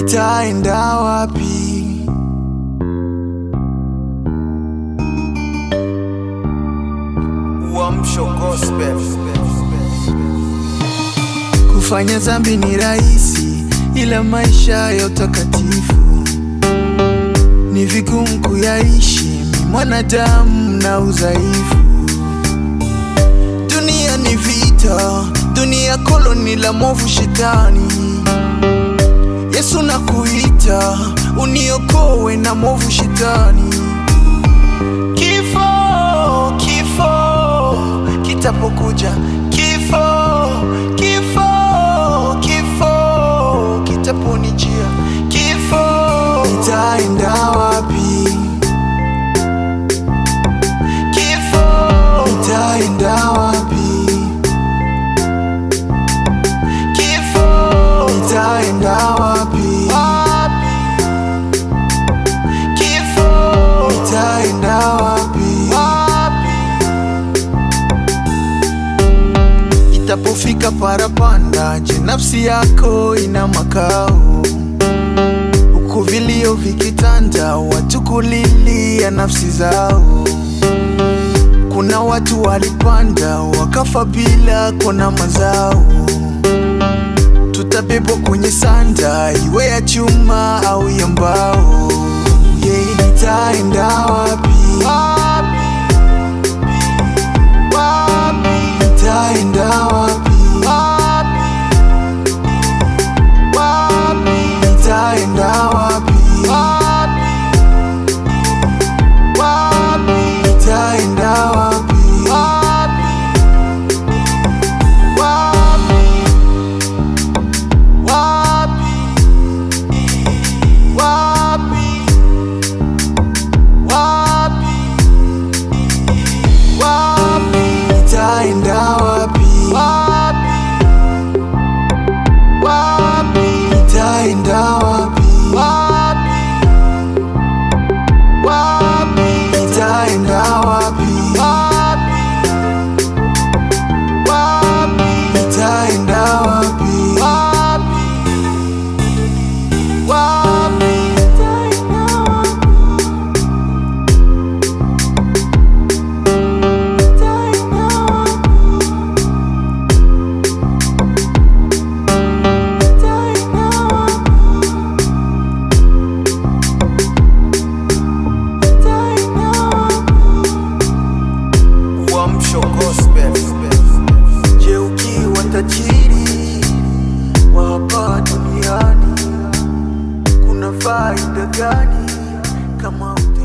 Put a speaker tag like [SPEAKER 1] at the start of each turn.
[SPEAKER 1] nitaenda wapi?
[SPEAKER 2] Uamsho Gospel.
[SPEAKER 1] Kufanya dhambi ni rahisi, ila maisha ya utakatifu ni vigumu kuyaishi. Mi mwanadamu na udhaifu, dunia ni vita, dunia koloni la movu shetani. Yesu nakuita, uniokoe na movu shetani. Kifo, kifo kitapokuja, kifo, kifo, kifo kitaponijia, kifo nitaenda wapi? Kifo nitaenda wapi? Kifo nitaenda wapi? Kifo nitaenda wapi? Itapofika parapanda, je, nafsi yako ina makao? Huku vilio vikitanda, watu kulilia nafsi zao. Kuna watu walipanda wakafa bila kuona mazao. Tutabebwa kwenye sanda, iwe ya chuma au ya mbao. Yeah, nitaenda wapi? Nitaenda wapi? Nitaenda wapi? Nitaenda wapi? Nitaenda wapi? Nitaenda wapi? Nitaenda wapi? Nitaenda wapi?
[SPEAKER 2] Uamsho Gospel.
[SPEAKER 1] Je, ukiwa tajiri wa hapa duniani kuna faida gani kama uta